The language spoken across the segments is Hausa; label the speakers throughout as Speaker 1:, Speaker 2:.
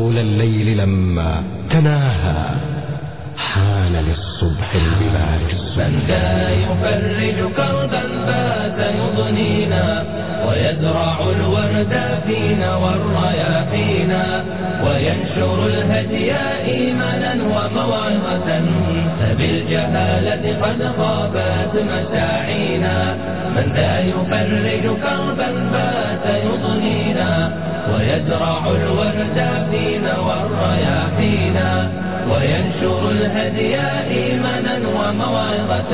Speaker 1: طول الليل لما تناهى حان للصبح البلاد
Speaker 2: من ذا يفرج كربا فات يضنينا ويزرع الورد فينا والرياحينا وينشر الهدي إيمانا وموعظة فبالجهالة قد خابت مساعينا من ذا يفرج كربا فات يضنينا ويزرع الورد فينا والرياحينا وينشر الهدي إيمانا وموعظة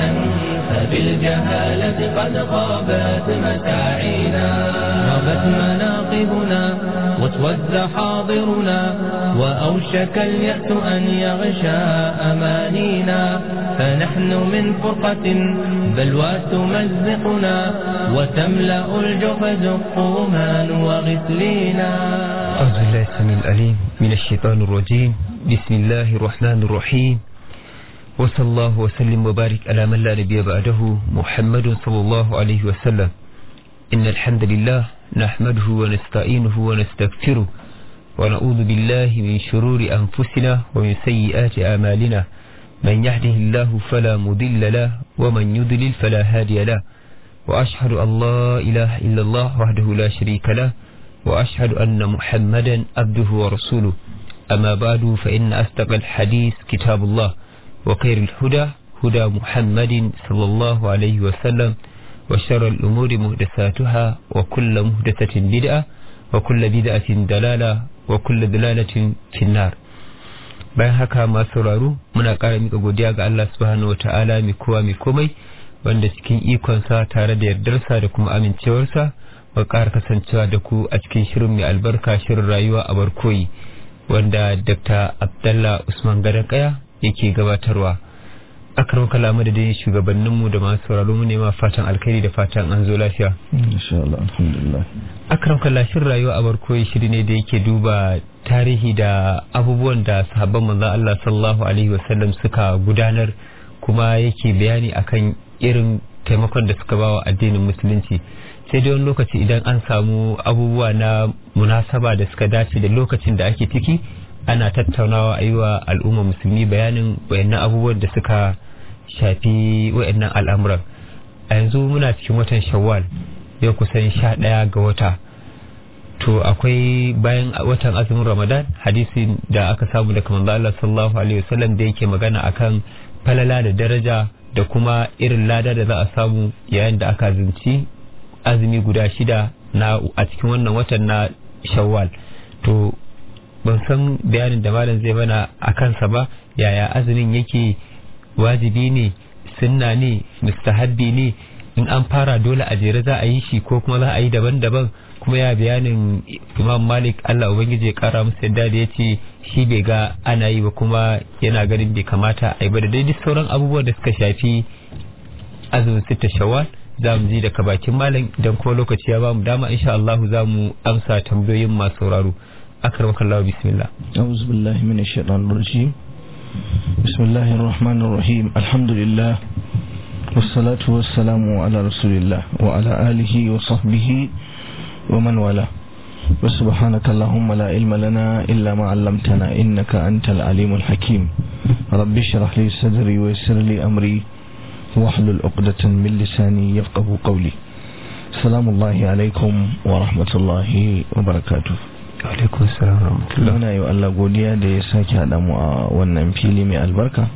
Speaker 2: فبالجهالة قد خابت مساعينا غابت مناقبنا واسود حاضرنا وأوشك اليأس أن يغشى أمانينا فنحن من فرقة بلوى تمزقنا وتملأ الجحد قوما وغسلينا
Speaker 3: أعوذ بالله السميع العليم من الشيطان الرجيم بسم الله الرحمن الرحيم وصلى الله وسلم وبارك على من لا نبي بعده محمد صلى الله عليه وسلم إن الحمد لله نحمده ونستعينه ونستغفره ونعوذ بالله من شرور أنفسنا ومن سيئات أعمالنا من يهده الله فلا مضل له ومن يضلل فلا هادي له وأشهد أن لا إله إلا الله وحده لا شريك له وأشهد أن محمدا عبده ورسوله أما بعد فإن أصدق الحديث كتاب الله وخير الهدى هدى محمد صلى الله عليه وسلم وشر الأمور مهدساتها وكل مهدسة بدعة وكل بدعة دلالة وكل دلالة في النار bayan haka masu sauraro muna ƙara mika godiya ga Allah subhanahu wata'ala mai kowa mai komai wanda cikin ikonsa tare da yardarsa da kuma amincewarsa wa ƙara kasancewa da ku a cikin shirin mai albarka shirin rayuwa a barkoyi wanda Dr. Abdallah Usman Gadon Kaya yake gabatarwa. Akarar kalamu da dai shugabanninmu da masu sauraro mu ne ma fatan alkhairi da fatan an zo lafiya.
Speaker 4: insha Allah alhamdulillah
Speaker 3: Akarar kalashin rayuwa a barkoyi shiri ne da yake duba tarihi da abubuwan da sahabban manzon Allah sallallahu alaihi wasallam suka gudanar kuma yake bayani akan irin taimakon da suka bawa addinin musulunci. sai dai wani lokaci idan an samu abubuwa na munasaba da suka dace da lokacin da ake ciki ana tattaunawa a yi wa al'umma musulmi bayanin wayannan abubuwan da suka shafi wayannan al'amuran a yanzu muna cikin watan shawwal yau kusan sha ɗaya ga wata to akwai bayan watan azumin ramadan hadisi da aka samu daga manzo Allah sallallahu alaihi wasallam da yake magana akan falala da daraja da kuma irin lada da za a samu yayin da aka zunci azumi guda shida na a cikin wannan watan na shawwal to ban san bayanin da malam zai mana a kansa ba yaya azumin yake wajibi ne sunna ne mustahabbi ne in an fara dole a jere za a yi shi ko kuma za a yi daban-daban kuma ya bayanin imam malik allah ubangiji ya kara musu yadda da ya ce shi bai ga ana yi ba kuma yana ganin bai kamata a yi ba da daidai sauran abubuwan da suka shafi azumin sita shawwal za mu ji daga bakin malam idan kuma lokaci ya bamu dama insha Allah za mu amsa tambayoyin masu sauraro akramaka Allah bismillah
Speaker 4: أعوذ بالله من الشيطان الرجيم بسم الله الرحمن الرحيم الحمد لله والصلاة والسلام على رسول الله وعلى آله وصحبه ومن والاه وسبحانك اللهم لا علم لنا إلا ما علمتنا إنك أنت العليم الحكيم رب اشرح لي صدري ويسر لي أمري واحلل عقدة من لساني يفقه قولي السلام الله عليكم ورحمة الله وبركاته
Speaker 3: alaikum salam rahmatullah
Speaker 4: muna yi wa Allah godiya da ya sake haɗa mu a wannan fili mai albarka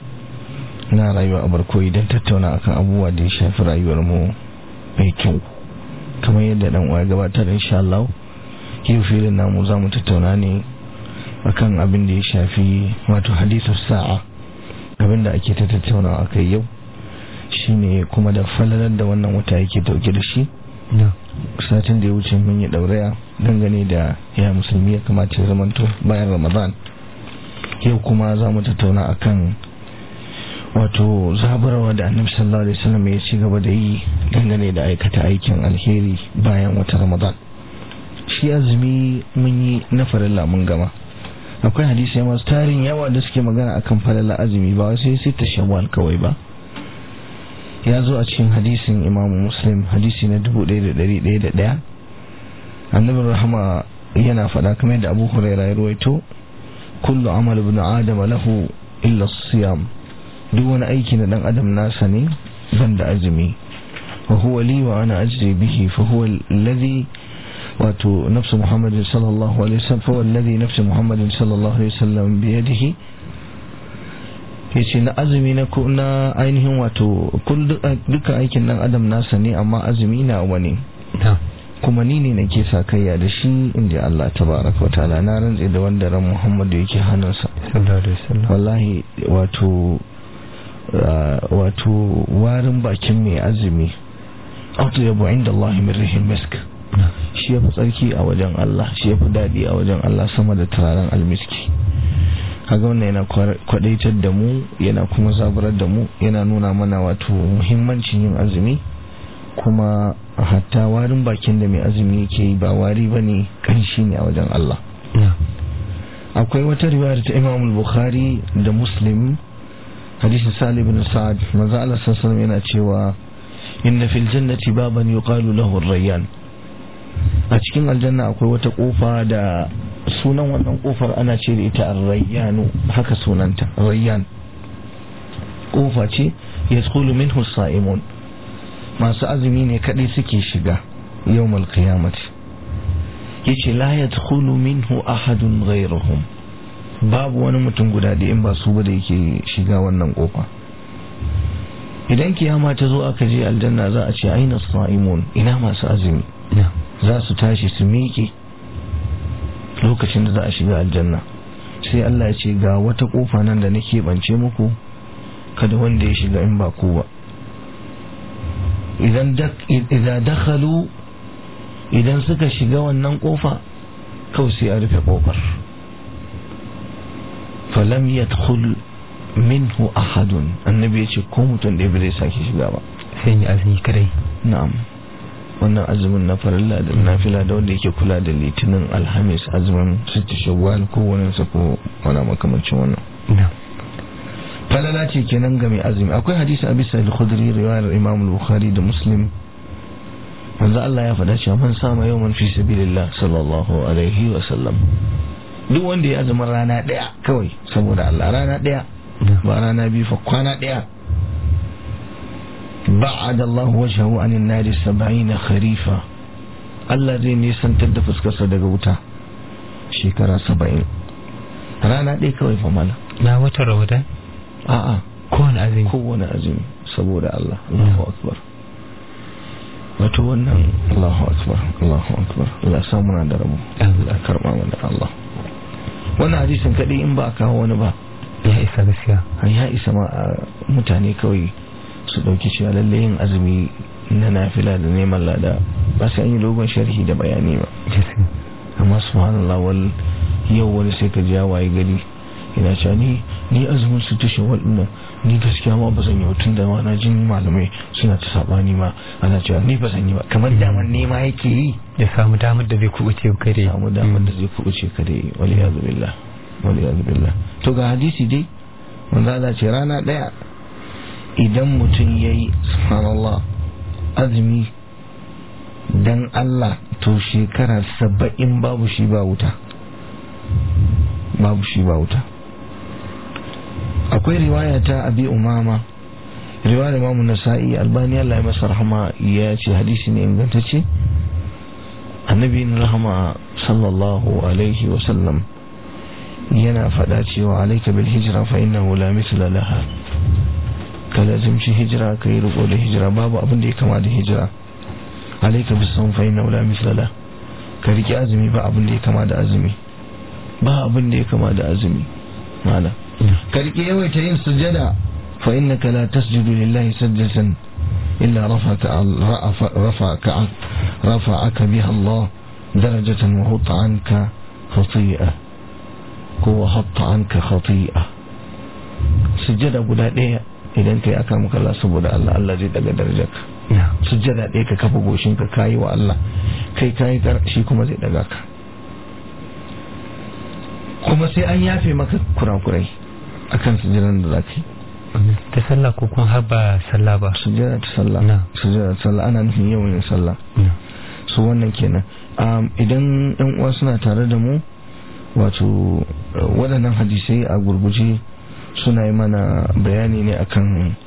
Speaker 4: na rayuwa a barko idan tattauna akan abubuwa da ya shafi rayuwar mu mai kyau kamar yadda dan uwa gabatar insha Allah yau filin namu za mu tattauna ne akan abin da ya shafi wato hadithu sa'a abin da ake ta tattaunawa akai yau shine kuma da falalar da wannan wata yake dauke da shi satin da ya wuce mun yi dauraya dangane da ya musulmi ya kamata ya zamanto bayan ramadan yau kuma za mu tattauna akan wato zaburarwa da annabi sallallahu alaihi wasallam ya ci gaba da yi dangane da aikata aikin alheri bayan wata ramadan shi azumi mun yi na farilla mun gama akwai hadisi masu tarin yawa da suke magana akan falala azumi ba sai sai ta shawwal kawai ba ya zo a cikin hadisin imamu muslim hadisi na 1101 annabin rahama yana faɗa kamar da abu huraira ya ruwaito kullu amal ibn adam lahu illa siyam duk wani aiki na dan adam nasa ne ban da azumi wa huwa li wa ana ajri bihi fa huwa alladhi wato nafsu muhammadin sallallahu alaihi wasallam fa huwa alladhi nafsu muhammadin sallallahu alaihi wasallam bi yadihi yace na azumi na ko na ainihin wato dukkan aikin dan adam nasa ne amma azumi na wani kuma ni ne nake sa kayya da shi inda Allah tabaraka wataala na rantse da wanda ran Muhammadu yake hannunsa wallahi wato wato warin bakin mai azumi auto yabo inda Allah min rihin misk shi yafi tsarki a wajen Allah shi yafi dadi a wajen Allah sama da turaren almiski kaga wannan yana kwadaitar da mu yana kuma zaburar da mu yana nuna mana wato muhimmancin yin azumi kuma hatta warin bakin da mai azumi yake yi ba wari ba ne kanshi ne a wajen Allah akwai wata riwayar ta imam bukhari da muslim hadisin salih bin sa'ad manzo Allah sallallahu yana cewa inna fil jannati baban yuqalu lahu ar-rayyan a cikin aljanna akwai wata kofa da sunan wannan kofar ana ce da ita ar-rayyanu haka sunanta rayyan kofa ce yadkhulu minhu as-sa'imun masu azumi ne kadai suke shiga yawmal qiyamati yace la yadkhulu minhu ahadun ghayruhum babu wani mutum guda da in ba su ba da yake shiga wannan kofa idan kiyama ta zo aka je aljanna za a ce aina sa'imun ina masu azumi za su tashi su miƙe lokacin da za a shiga aljanna sai Allah ya ce ga wata kofa nan da nake bance muku kada wanda ya shiga in ba ku ba idan dakhalu idan suka shiga wannan kofa kawai sai a rufe kofar falam yadkhul minhu ahadun annabi ya ce ko mutum da bai sake shiga ba
Speaker 3: sai yi azumi kadai
Speaker 4: na'am wannan azumin na farilla da nafila da wanda yake kula da litinin alhamis azumin sitti shawwal ko wani sa ko wani makamancin wannan falala ce kenan ga mai azumi akwai hadisi abi sa'id khudri riwayar imam al-bukhari da muslim manzo Allah ya faɗa cewa man sama yawman fi sabilillah sallallahu alaihi wa sallam duk wanda ya azumi rana daya kawai saboda Allah rana daya ba rana biyu fa kwana daya ba'ada Allah wajhahu anin nari 70 kharifa Allah zai nisantar da fuskarsa daga wuta shekara 70 rana ɗaya kawai fa mala
Speaker 3: na watan ramadan
Speaker 4: a'a
Speaker 3: kowane azumi
Speaker 4: kowane azumi saboda Allah Allahu akbar wato wannan Allahu akbar Allahu akbar Allah sa muna da rabu Allah karba mana Allah wannan hadisin kadai in ba a kawo wani ba
Speaker 3: ya isa gaskiya
Speaker 4: ya isa ma mutane kawai su dauki cewa lalle yin azumi na nafila da neman lada ba sai an yi dogon sharhi da bayani ba amma subhanallah wal yau wani sai ka ji ya waye gari ina cewa ni ni azumin su tushe waɗannan ni gaskiya ma ba zan yi tun da na jin malamai suna ta sabani ma ana cewa ni ba zan yi ba kamar damar nema yake yi
Speaker 3: ya samu damar da zai kubuce kare
Speaker 4: samu damar da zai kubuce kare wali yazu billah wali yazu billah to ga hadisi dai wanda Allah ce rana daya idan mutum yayi subhanallah azumi dan Allah to shekara saba'in babu shi ba wuta babu shi ba wuta akwai riwaya ta abi umama riwayar imamu nasa'i albani Allah ya masa rahama ya ce hadisi ne ingantacce annabi rahama sallallahu alaihi wasallam yana faɗa cewa alaika bil hijra fa innahu la mithla laha ka lazimci hijira ka yi riko da hijira babu abin da ya kama da hijira alaika bis sawm fa innahu la mithla laha ka riki azumi ba abin da ya kama da azumi ba abin da ya kama da azumi malam karki yawaita yin sujada fa innaka la tasjudu lillahi sajdatan illa rafaka rafaka rafa'aka biha Allah darajatan wa hutta anka khati'a ko wa hatta anka khati'a sujada guda daya idan kai aka maka Allah saboda Allah Allah zai daga darajarka sujada daya ka kafa goshin ka kai wa Allah kai kai shi kuma zai daga ka kuma sai an yafe maka kurakurai akan sujiran da zaka yi
Speaker 3: ta sallah ko kuma har ba sallah ba
Speaker 4: sujjada ta sallah sujjada ta sallah ana nufin yawan yin sallah su wannan kenan idan yan uwa suna tare da mu wato waɗannan hadisai a gurguje suna yi mana bayani ne akan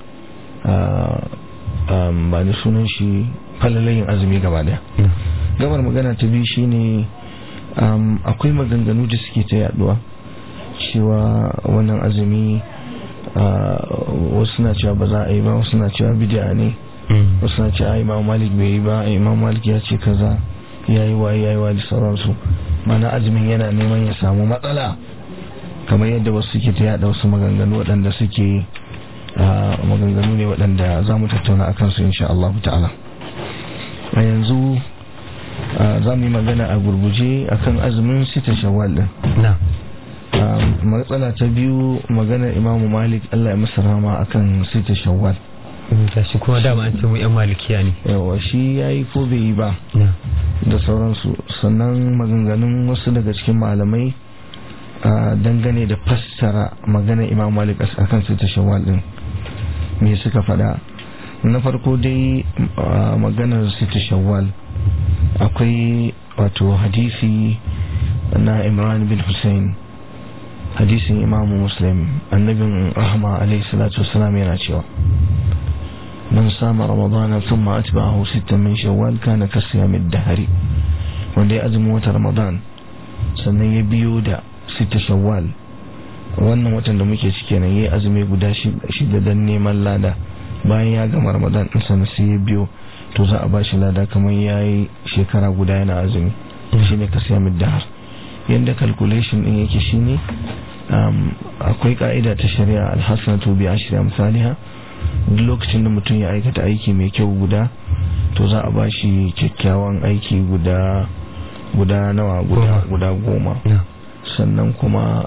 Speaker 4: ba ni sunan shi falalayin azumi gaba daya gabar magana ta biyu shine akwai maganganu da suke ta yaduwa cewa wannan azumi wasu na cewa ba za a yi ba wasu na cewa bidiya ne wasu na cewa imam malik bai yi ba imam malik ya ce kaza ya yi waye ya yi wa da sauransu mana azumin yana neman ya samu matsala kamar yadda wasu suke ta yada wasu maganganu waɗanda suke maganganu ne waɗanda za mu tattauna akan su insha Allah ta'ala a yanzu za mu yi magana a gurguje akan azumin sita shawwal din matsala ta biyu maganar imamu malik Allah ya masa rama akan sita shawwal
Speaker 3: shi kuma dama an ce mu yan malikiya ne
Speaker 4: yawa shi ya yi ko bai yi ba da sauransu sannan maganganun wasu daga cikin malamai dangane da fassara maganar imam malik akan sita shawwal din me suka faɗa na farko dai maganar sita shawwal akwai wato hadisi na imran bin hussein hadisin imamu muslim annabin rahama alaihi salatu wasalam yana cewa man sama ramadana thumma atba'ahu sittan min shawwal kana kasiyam ad-dahr wanda ya azumi wata ramadan sannan ya biyo da sita shawwal wannan watan da muke ciki kenan yayi azumi guda shida dan neman lada bayan ya gama ramadan din sannan sai ya biyo to za a bashi lada kamar yayi shekara guda yana azumi shine kasiyam ad-dahr yadda calculation din yake shine akwai ka'ida ta shari'a alhassanatu bi ashri amsalha duk lokacin da mutum ya aikata aiki mai kyau guda to za a bashi kyakkyawan aiki guda guda nawa guda guda goma sannan kuma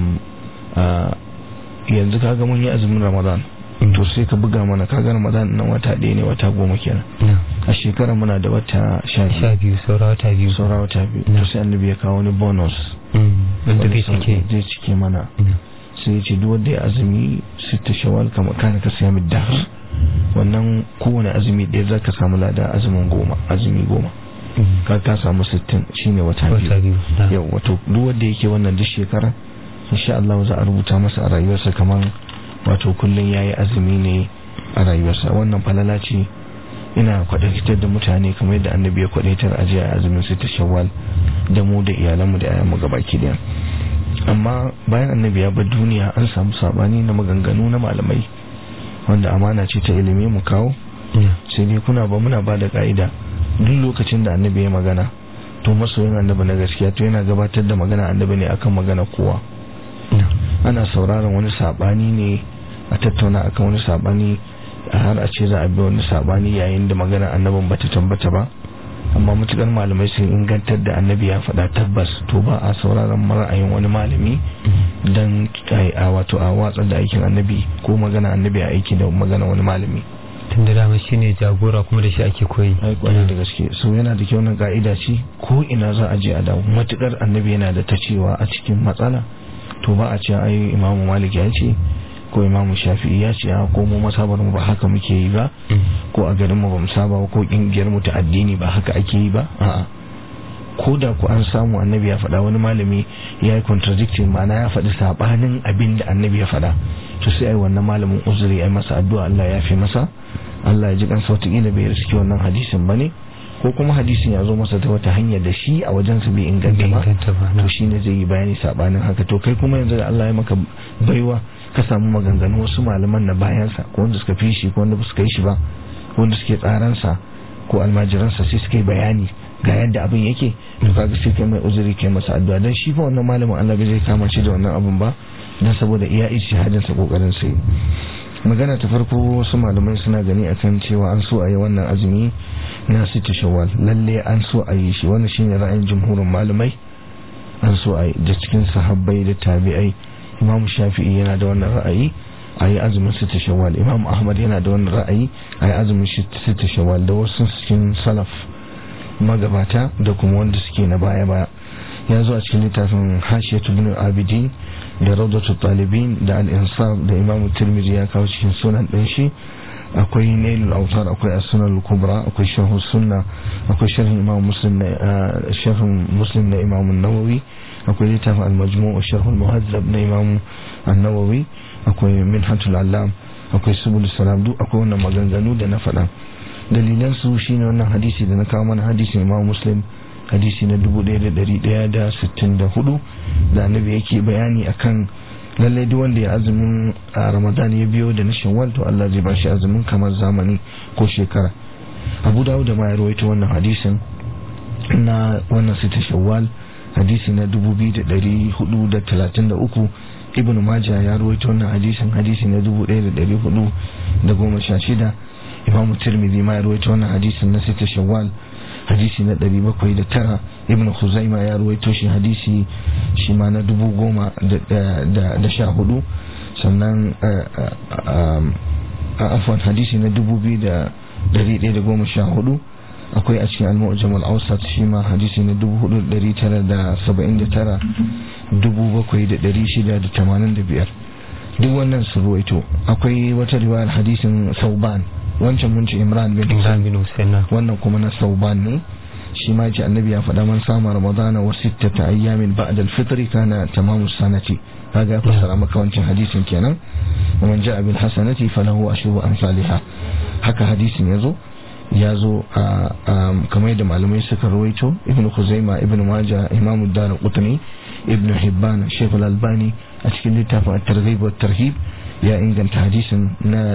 Speaker 4: yanzu kaga mun yi azumin ramadan to sai ka buga mana kaga ramadan nan wata ɗaya ne wata goma kenan a shekara muna da wata sha
Speaker 3: biyu saura wata biyu
Speaker 4: saura wata biyu to sai annabi ya kawo wani bonus
Speaker 3: wanda zai cike
Speaker 4: zai cike mana sai ya ce duk wanda ya azumi sita shawal kama kana ka siya min dahar wannan kowane azumi ɗaya za ka samu lada azumin goma azumi goma ka ka samu sittin shine wata biyu yau wato duk wanda yake wannan duk shekara insha Allah za a rubuta masa a rayuwarsa kamar wato kullum ya yi azumi ne a rayuwarsa wannan falala ce ina kwadaitar da mutane kamar yadda annabi ya kwadaitar a jiya azumin sai ta shawwal da mu da iyalanmu da yayanmu gabaki daya amma bayan annabi ya bar duniya an samu sabani na maganganu na malamai wanda amana ce ta ilimi mu kawo sai dai kuna ba muna ba da ka'ida duk lokacin da annabi ya magana to masoyin annabi na gaskiya to yana gabatar da magana annabi ne akan magana kowa ana sauraron wani sabani ne a tattauna akan wani sabani har a ce za a bi wani sabani yayin da magana annabin bata tambata ba amma matukar malamai sun ingantar da annabi ya faɗa tabbas to ba a sauraron ra'ayin wani malami don a wato a watsar da aikin annabi ko magana annabi a aiki da magana wani malami
Speaker 3: tun da dama shine jagora kuma da shi ake koyi
Speaker 4: ai kwarai da gaske so yana da kyau na ka'ida ce ko ina za a je a dawo matukar annabi yana da ta cewa a cikin matsala to ba a ce ai imamu malik ya ce ko imamu shafi'i ya ce ko mu masabar mu ba haka muke yi ba ko a garin mu ba mu saba ko kungiyar mu ta addini ba haka ake yi ba a'a ko da ku an samu annabi ya faɗa wani malami ya yi contradicting ma'ana ya faɗi sabanin abin da annabi ya faɗa to sai ai wannan malamin uzuri ai masa addu'a Allah ya fi masa Allah ya ji kansa wataƙila bai riski wannan hadisin bane ko kuma hadisin ya zo masa ta wata hanya da shi a wajen su bai inganta ba to shine zai yi bayani sabanin haka to kai kuma yanzu da Allah ya maka baiwa ka samu maganganu wasu malaman na bayansa ko wanda suka fi shi ko wanda ba su kai shi ba ko wanda suke tsaransa ko almajiransa sai suka yi bayani ga yadda abin yake to kaga sai kai mai uzuri kai masa addu'a dan shi fa wannan malamin Allah bai zai kama shi da wannan abin ba dan saboda iya ijtihadin sa kokarin sai magana ta farko wasu malamai suna gani akan cewa an so a yi wannan azumi na sita shawwal lalle an so a yi shi wannan shine ra'ayin jumhurin malamai an so a yi da cikin sahabbai da tabi'ai imam shafi'i yana da wannan ra'ayi a yi azumin sita shawwal imam ahmad yana da wannan ra'ayi a yi azumin sita shawwal da wasu cikin salaf magabata da kuma wanda suke na baya baya ya zo a cikin littafin hashiyatu bin abidin da rawdatu talibin da al-insaf da imam tirmidhi ya kawo cikin sunan din shi akwai nailul autar akwai as-sunan kubra akwai sharh sunna akwai sharh imam muslim na sharh muslim na imam an-nawawi akwai littafin al-majmu' sharh al-muhazzab na imam an-nawawi akwai minhatul allam akwai subul salam duk akwai wannan maganganu da na faɗa dalilan su shine wannan hadisi da na kawo mana hadisin imam muslim hadisi na 1164 da annabi yake bayani akan lallai duk wanda ya azumin a ramadan ya biyo da na shawwal to Allah zai bashi azumin kamar zamani ko shekara abu dawud da ma ya rawaito wannan hadisin na wannan sita shawwal hadisi na 2433 ibn majah ya rawaito wannan hadisin hadisi na 1416 imam tirmidhi ma ya rawaito wannan hadisin na sita shawwal hadisi na 709 ibn khuzaima ya ruwaito shi hadisi shi ma na dubu goma da sha hudu sannan afwan hadisi na dubu biyu da dari ɗaya da goma sha hudu akwai a cikin al-mu'jam al-awsat shi ma hadisi na dubu hudu dari tara da saba'in da tara dubu bakwai da dari shida da tamanin da biyar duk wannan su ruwaito akwai wata riwayar hadisin sauban wancan mun ce imran bin
Speaker 3: Imran bin Hussein
Speaker 4: wannan kuma na sauban ne shi ma ce annabi ya faɗa man sama ramadana wa sittata ayyamin ba'da al-fitr kana tamamu sanati kaga ya fassara maka wancan hadisin kenan wa man ja'a bil hasanati falahu ashru amsalha haka hadisin yazo ya zo a kamar yadda malamai suka rawaito ibnu khuzaima ibnu maja imamu dar qutni ibnu hibban shaykh al-albani a cikin littafin at-targhib wa tarhib ya inganta hadisin na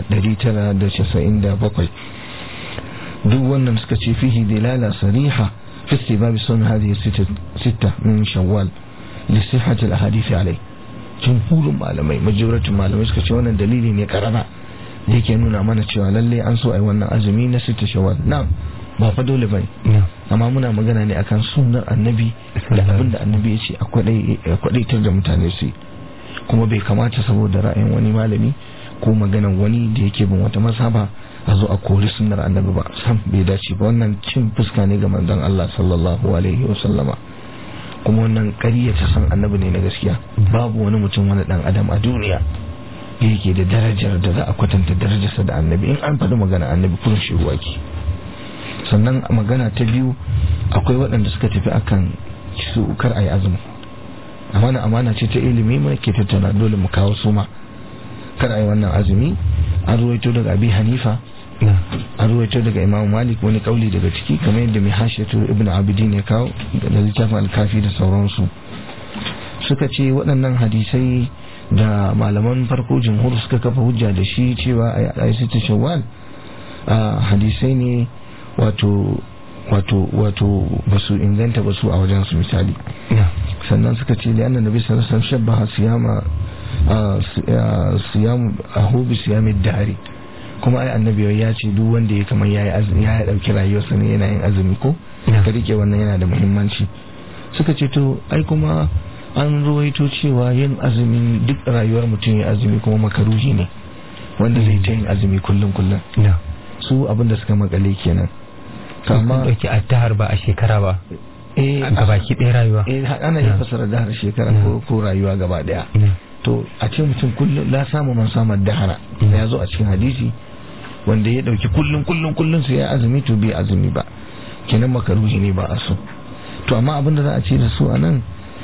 Speaker 4: 997 duk wannan suka ce fihi dilala sariha fi istibab sun hadhihi sita min shawwal li sihhat al ahadith alai jumhurun malamai majoratin malamai suka ce wannan dalili ne karama da yake nuna mana cewa lalle an so ai wannan azumi na sita shawwal na'am ba fa dole bane amma muna magana ne akan sunnar annabi da abin da annabi ya ce a kwadaitar da mutane su kuma bai kamata saboda ra'ayin wani malami ko maganan wani da yake bin wata masaba a zo a kori sunnar annabi ba sam bai dace ba wannan cin fuska ne ga manzon Allah sallallahu alaihi wa sallama kuma wannan ƙarya ta san annabi ne na gaskiya babu wani mutum wani dan adam a duniya da yake da darajar da za a kwatanta darajarsa da annabi in an faɗi magana annabi kullum shi ruwa ki sannan magana ta biyu akwai waɗanda suka tafi akan su kar a yi azumi amana amana ce ta ilimi mai ke tattauna dole mu kawo suma kar a yi wannan azumi an ruwaito daga abi hanifa an ruwaito daga imam malik wani kauli daga ciki kamar yadda mai hashiyatu ibn abidin ya kawo da littafin alkafi da sauransu suka ce waɗannan hadisai da malaman farko jimhur suka kafa hujja da shi cewa a yi sita shawwal hadisai ne wato wato wato ba su inganta ba su a wajen su misali sannan suka ce da annan nabi sallallahu alaihi wasallam shabbaha siyama siyamu ahubi siyamin dari kuma ai annabi ya ce duk wanda ya kamar yayi azumi ya dauki rayuwarsa ne yana yin azumi ko ka rike wannan yana da muhimmanci suka ce to ai kuma an ruwaito cewa yin azumi duk rayuwar mutum ya azumi kuma makaruhi ne wanda zai ta yin azumi kullum kullum su abinda suka makale kenan
Speaker 3: amma dauki attahar ba a shekara ba a baki ɗaya rayuwa
Speaker 4: eh ana yin fasara dahar shekara ko rayuwa gaba daya to a ce mutum kullum la samu man samar dahara ya zo a cikin hadisi wanda ya dauki kullum kullum kullum sai ya azumi to bai azumi ba kenan makaruhi ne ba a so to amma abin da za a ce da su a nan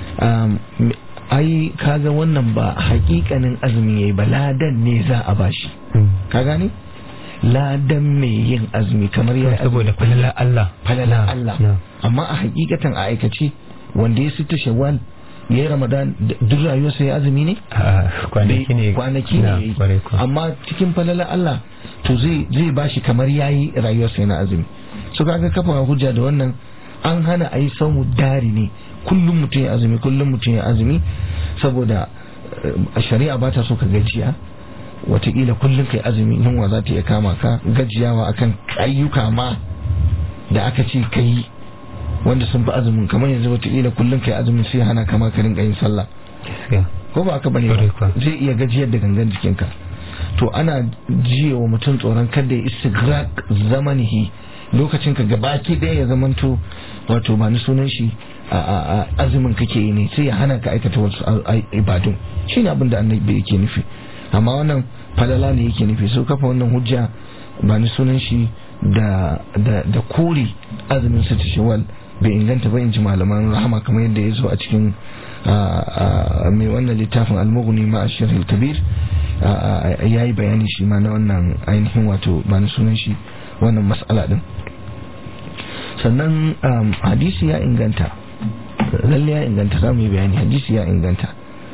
Speaker 4: ai kaga wannan ba hakikanin azumi yayi ba ladan ne za a bashi ka gane ladan mai yin azumi kamar ya
Speaker 3: saboda falala Allah
Speaker 4: falala Allah amma a hakikatan a aikace wanda ya sita shawwal ya yi ramadan duk rayuwarsa ya azumi ne?
Speaker 3: kwanaki ne
Speaker 4: kwanaki ne amma cikin falala Allah to zai zai bashi kamar yayi rayuwarsa yana azumi so kaga kafa hujja da wannan an hana a yi saumu dari ne kullum mutum ya azumi kullum mutum ya azumi saboda shari'a ba ta so ka gajiya watakila kullum kai azumi yunwa za ta iya kama ka gajiyawa akan ayyuka ma da aka ce ka yi wanda sun fi azumin kamar yanzu watakila kullum kai azumin sai hana kama ka rinka yin sallah ko ba aka bane ba zai iya gajiyar da gangan jikinka to ana jiya wa mutum tsoron kada ya istighraq zamanihi lokacin ka gabaki ɗaya ya zamanto wato ba ni sunan shi a azumin kake yi ne sai ya hana ka aikata wasu ibadun shine abin da annabi yake nufi amma wannan falala ne yake nufi so kafa wannan hujja ba ni sunan shi da da da kore azumin sita shawwal bai inganta ba in ji malaman rahama kamar yadda ya zo a cikin mai wannan littafin almughni ma ashirul kabir ya yi bayani shi ma na wannan ainihin wato ba ni sunan shi wannan mas'ala din sannan hadisi ya inganta lalle ya inganta za mu yi bayani hadisi ya inganta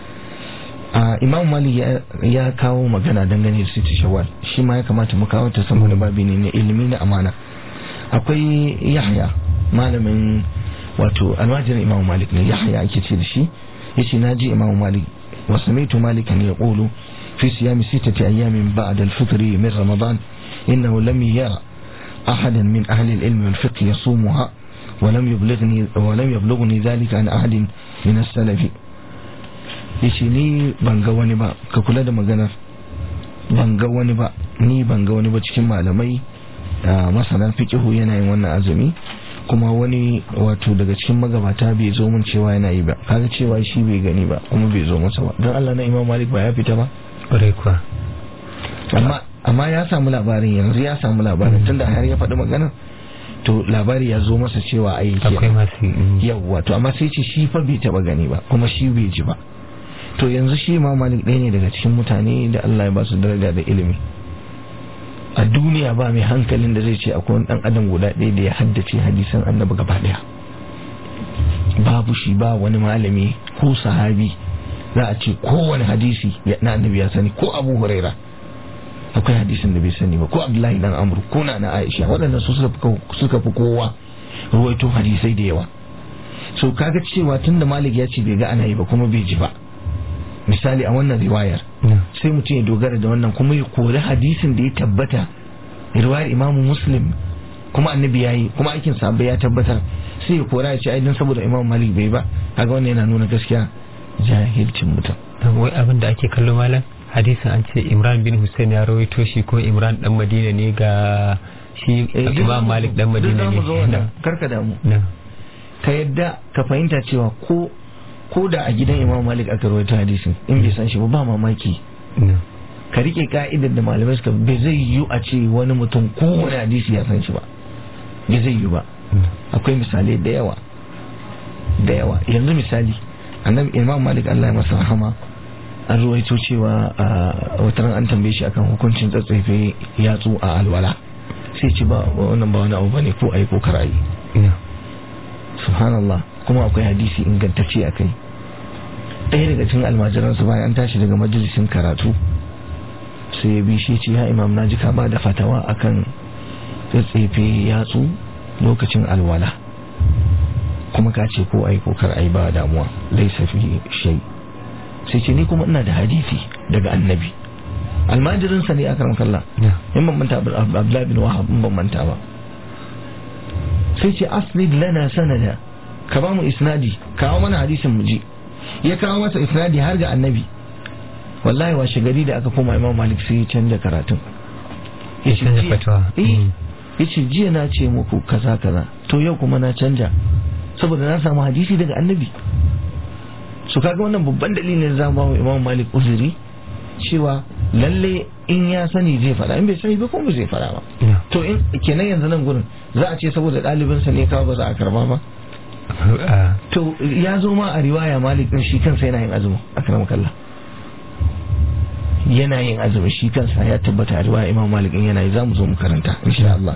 Speaker 4: imam malik ya kawo magana dangane da siti shawwal shi ma ya kamata mu kawo ta saboda babi ne na ilimi na amana akwai yahya malamin wato almajirin imam malik ne yahya ake ce da shi yace naji imam malik wa sami'tu malikan yaqulu fi siyami sittati ayamin ba'da al-fitr min ramadan innahu lam yara ahadan min ahli al-ilm wal fiqh yasumuha ولم يبلغني ولم يبلغني ذلك عن أحد من السلف yace ni ban ga wani ba ka kula da maganar ban ga wani ba ni ban ga wani ba cikin malamai masana fiqihu yana yin wannan azumi kuma wani wato daga cikin magabata bai zo mun cewa yana yi ba kaga cewa shi bai gani ba kuma bai zo masa ba don Allah na Imam Malik ba ya fita ba
Speaker 3: ƙwarai kuwa
Speaker 4: amma amma ya samu labarin yanzu ya samu labarin tunda har ya faɗi maganar to labari ya zo masa cewa ai
Speaker 3: akwai masu
Speaker 4: yawwa to amma sai ce shi fa bai taba gani ba kuma shi bai ji ba to yanzu shi ma malik ɗaya ne daga cikin mutane da Allah ya ba su daraja da ilimi a duniya ba mai hankalin da zai ce akwai wani dan adam guda ɗaya da ya haddace hadisan annabi gaba ɗaya babu shi ba wani malami ko sahabi za a ce kowane hadisi na annabi ya sani ko abu huraira akwai hadisin da bai sani ba ko abdullahi dan amru ko na na aisha waɗannan su suka fi kowa ruwaito hadisai da yawa so kaga cewa tunda malik ya ce bai ga ana yi ba kuma bai ji ba misali a wannan riwayar sai mutum ya dogara da wannan kuma ya kori hadisin da ya tabbata riwayar imamu muslim kuma annabi ya yi kuma aikin sahabbai ya tabbatar sai ya kora ya ce ai dan saboda imamu malik bai ba kaga wannan yana nuna gaskiya jahilcin mutum
Speaker 3: wai abin da ake kallo malam hadisin an ce imran bin hussein ya rawaito shi ko imran dan madina ne ga shi imam malik dan madina ne
Speaker 4: karka damu ka yadda ka fahimta cewa ko ko da a gidan imam malik aka rawaito hadisin in bai san shi ba ba mamaki ka rike ka'idar da malamai suka bai zai yiwu a ce wani mutum kowane hadisi ya san shi ba bai zai yiwu ba akwai misalai da yawa da yawa yanzu misali annabi imam malik Allah ya masa rahama an ruwaito cewa wata ran an tambaye shi akan hukuncin tsatsefe yatsu a alwala sai ce ba wannan ba wani abu bane ko ayi ko karayi subhanallah kuma akwai hadisi ingantacce a kai ɗaya daga cikin almajiransu bayan an tashi daga majalisin karatu sai ya bi shi ce ya imam naji ka ba da fatawa akan tsatsefe yatsu lokacin alwala kuma ka ce ko ai ko kar ai ba damuwa laisa fi shay sai ce ni kuma ina da hadisi daga annabi almajirin sa ne a karan kalla in ban manta abdullahi bin wahab in ban manta ba sai ce asnid lana sanada ka ba mu isnadi kawo mana hadisin mu ji ya kawo masa isnadi har ga annabi wallahi washe gari da aka koma imam malik sai ya canja karatun
Speaker 3: ya canja fatawa
Speaker 4: ya ce jiya na ce muku kaza kaza to yau kuma na canja saboda na samu hadisi daga annabi su kaga wannan babban dalilin za mu imam malik uzuri cewa lalle in ya sani zai fara in bai sani ba kuma zai fara ba to in kenan yanzu nan gurin za a ce saboda ɗalibinsa ne kawo ba za a karba ba to ya zo ma a riwaya malik din shi kansa yana yin azumi a karam kalla yana yin azumi shi kansa ya tabbata a riwaya imam malik din yana yi za mu zo mu karanta insha Allah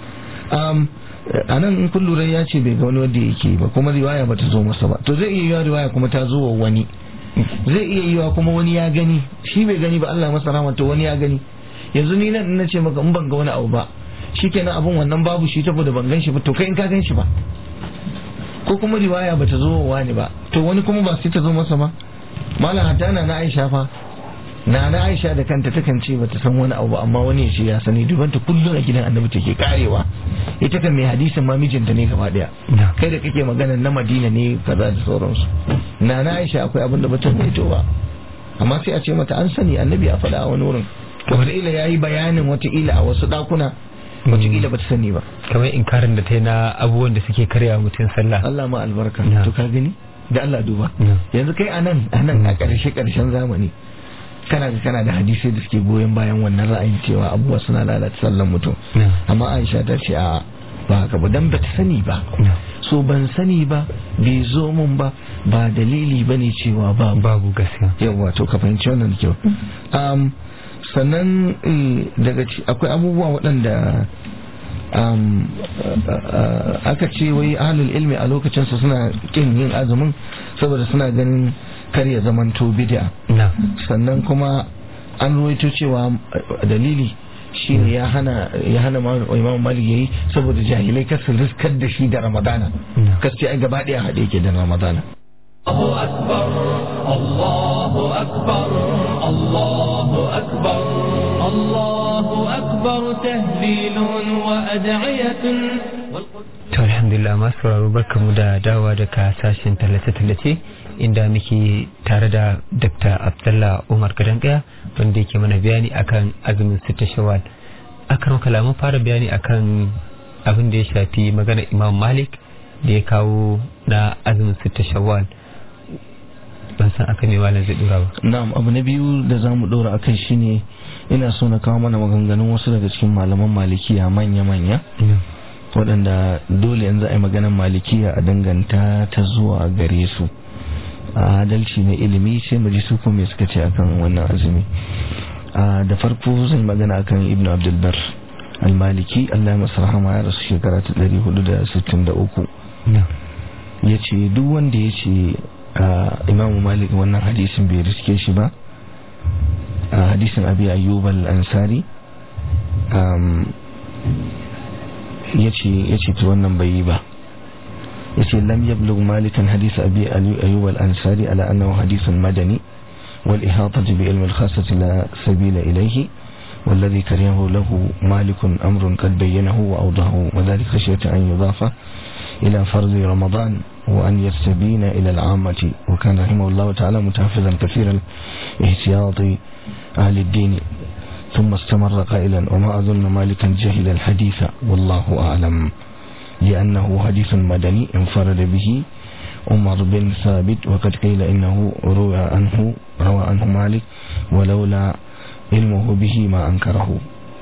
Speaker 4: a nan in kun lura ya ce bai ga wani wanda yake ba kuma riwaya ba ta zo masa ba to zai iya yiwa riwaya kuma ta zo wa wani zai iya yiwa kuma wani ya gani shi bai gani ba Allah masa rahama to wani ya gani yanzu ni nan na ce maka in ban ga wani abu ba shikenan abun wannan babu shi saboda ban gan shi ba to kai in ka gan shi ba ko kuma riwaya bata zo wa wani ba to wani kuma ba sai ta zo masa ba malam hatta na na Aisha fa na na Aisha da kanta takan ce bata san wani abu amma wani ya ce ya sani duban ta kullum a gidan Annabi take karewa ita kan mai hadisin ma mijinta ne gaba daya kai da kake magana na Madina ne kaza da sauransu na na Aisha akwai abin da bata to ba amma sai a ce mata an sani Annabi a faɗa a wani wurin wataƙila ya yi bayanin wataƙila a wasu ɗakuna wataƙila ba ta sani ba
Speaker 3: kamar inkarin da ta yi na abubuwan da suke karya mutum sallah
Speaker 4: Allah ma albarka to ka gani da Allah duba yanzu kai anan anan a ƙarshe ƙarshen zamani kana ga kana da hadisai da suke goyon bayan wannan ra'ayin cewa abubuwa suna lalata sallan mutum amma Aisha ta ce a ba haka ba dan bata sani ba so ban sani ba bai zo mun ba ba dalili bane cewa ba
Speaker 3: babu gaskiya
Speaker 4: yawa to ka fahimci wannan da kyau um, sannan eh, daga ci akwai abubuwa waɗanda um, aka ce wai ahlul ilmi a lokacin su suna kin yin azumin saboda suna ganin kar ya zamanto bid'a
Speaker 3: na
Speaker 4: sannan kuma an ruwaito cewa eh, dalili shine ya hana ya hana ma- imam malik yayi saboda jahilai kar su riskar da shi da ramadana
Speaker 3: Na.
Speaker 4: kar ce ai gaba daya haɗe yake da ramadana
Speaker 2: الله أكبر الله أكبر الله أكبر الله أكبر تهليل وأدعية
Speaker 3: to alhamdulillah masu sauraro barkamu da dawa daga sashen tallace-tallace inda muke tare da dr abdullah umar gadangaya wanda yake mana bayani akan azumin sita shawwal akan kalamun fara bayani akan abin da ya shafi magana imam malik da ya kawo na azumin sita shawwal ban san aka mai malam zai dora ba
Speaker 4: na'am abu na biyu da za mu ɗora akai shine ina so na kawo mana maganganun wasu daga cikin malaman malikiya manya-manya waɗanda dole yanzu a yi maganar malikiya a danganta ta zuwa gare su a adalci na ilimi sai mu ji su kuma me suka ce akan wannan azumi a da farko zan yi magana akan ibnu abdulbar al-maliki Allah ya masa rahama ya rasu shekara ta 463 ya ce duk wanda ya ce imamu malik wannan hadisin bai riske shi ba a hadisin abi ayyub al-ansari ya ce ta wannan bai yi ba ya ce lam yablug malikan hadis abi ayyub al-ansari ala annahu hadisun madani wal ihatati bi ilmi al-khassati la sabila ilayhi والذي كرهه له مالك أمر قد بينه وأوضحه وذلك خشية أن يضاف إلى فرض رمضان وأن يستبين إلى العامة وكان رحمه الله تعالى متحفظا كثير الاحتياط أهل الدين ثم استمر قائلا وما أظن مالكا جهل الحديث والله أعلم لأنه حديث مدني انفرد به عمر بن ثابت وقد قيل إنه روى عنه روى عنه مالك ولولا ilmuhu bihi ma an karahu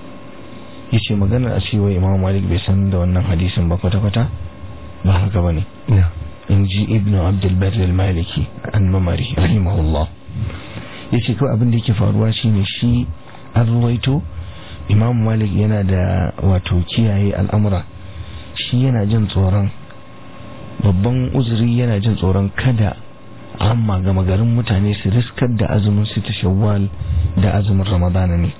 Speaker 4: yace maganar a cewa imam malik bai san da wannan hadisin ba kwata-kwata ba haka ba ne in ji ibnu abdulbar al-maliki an mamari rahimahullah yace kawai abin da yake faruwa shine shi an ruwaito imam malik yana da wato kiyaye al'amura shi yana jin tsoron babban uzuri yana jin tsoron kada amma gama garin mutane su riskar da azumin su ta shawwal da azumin ramadana ne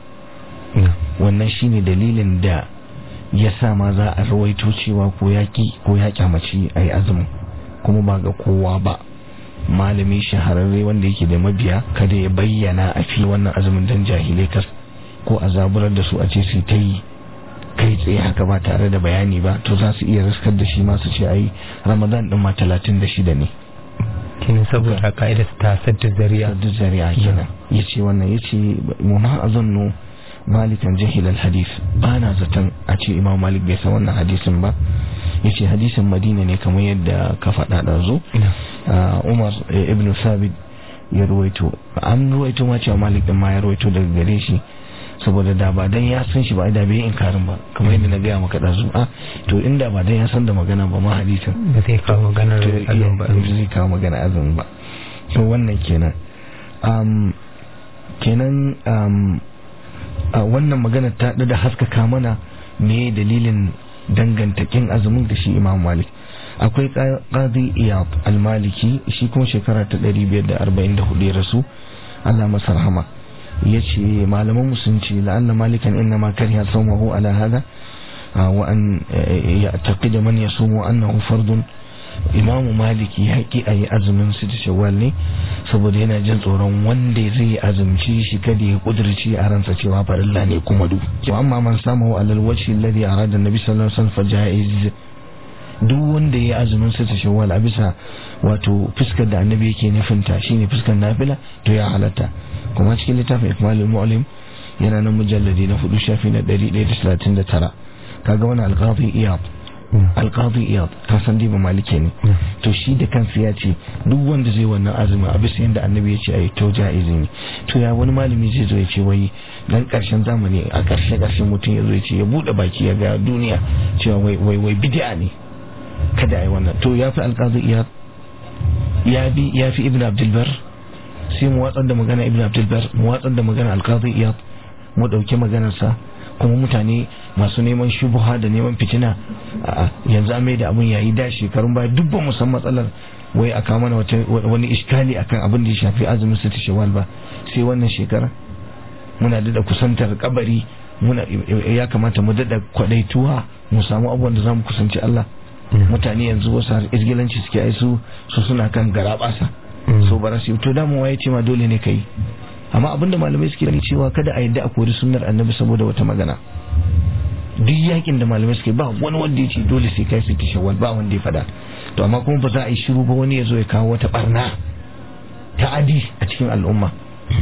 Speaker 4: wannan shine dalilin da ya sa ma za a rawaito cewa ko yaki ko ya kyamaci a yi azumin kuma ba ga kowa ba malami shahararre wanda yake da mabiya kada ya bayyana a fi wannan azumin dan jahilai kas ko a zaburar da su a ce su ta yi kai tsaye haka ba tare da bayani ba to za su iya riskar da shi masu ce ai ramadan din ma talatin da shida ne
Speaker 3: kenan saboda ka'idar ta sadda zariya
Speaker 4: sadda zariya kenan yace wannan yace mu ma azannu malikan jahil al hadith bana zaton a ce imam malik bai san wannan hadisin ba yace hadisin madina ne kamar yadda ka faɗa da zo umar ibn sabit ya ruwaito an ruwaito ma cewa malik din ma ya ruwaito daga gare shi saboda da ba dan ya san shi ba da bai inkarin ba kamar yadda na gaya maka da zu a to inda ba dan ya san da magana ba ma hadisin
Speaker 3: ba zai kawo maganar azumi ba
Speaker 4: zai kawo magana azumi ba to wannan kenan um, kenan um, a wannan magana ta da haskaka mana me dalilin danganta kin azumin da shi imam malik akwai qadi iyad al-maliki shi kuma shekara ta 544 ya rasu Allah masa rahama yace malaman musulunci la'anna malikan inna ma kariha sawmahu ala hada wa an ya'taqida man yasumu annahu fardun imamu maliki ya ki a yi azumin su da shawwal ne saboda yana jin tsoron wanda zai azumci shi kada ya kudurci a ransa cewa farilla ne kuma du amma man samu alal wajhi alladhi arada nabi sallallahu alaihi wasallam fa jaiz duk wanda ya azumin su da shawwal a bisa wato fuskar da annabi yake nufinta shine fuskar nafila to ya halatta kuma cikin littafin ikmalul mu'lim yana nan mujalladi na hudu shafi na 139 kaga wani alqafi iyab alqadi iyad ka san dai ba malike ne to shi da kansa ya ce duk wanda zai wannan azumi a bisa yadda annabi ya ce ayi to jaizi ne to ya wani malami zai zo ya ce wai dan karshen zamani a karshe karshen mutum ya zo ya ce ya bude baki ya ga duniya cewa wai wai wai bid'a ne kada ayi wannan to ya fi alqadi iyad ya bi ya fi ibnu abdul bar sai mu watsar da magana ibnu abdul bar mu watsar da magana alqadi iyad mu dauki maganarsa kuma mutane masu neman shubuha da neman fitina yanzu an mai da abin yayi da shekarun baya duk ba mu san matsalar wai aka mana wani iskali akan abin da ya shafi azumin su ta shawal ba sai wannan shekara muna da kusantar kabari muna ya kamata mu dada kwadaituwa mu samu abubuwan da zamu kusanci Allah mutane yanzu wasu har irgilanci suke ai su su suna kan garabasa so bara su to da mu waye ce ma dole ne kai amma abinda malamai suke gani cewa kada a yadda a kori sunnar annabi saboda wata magana duk yakin da malamai suke ba wani wanda ya ce dole sai kai su shawwal ba wanda ya fada to amma kuma ba za a yi shiru ba wani ya zo ya kawo wata barna ta adi a cikin al'umma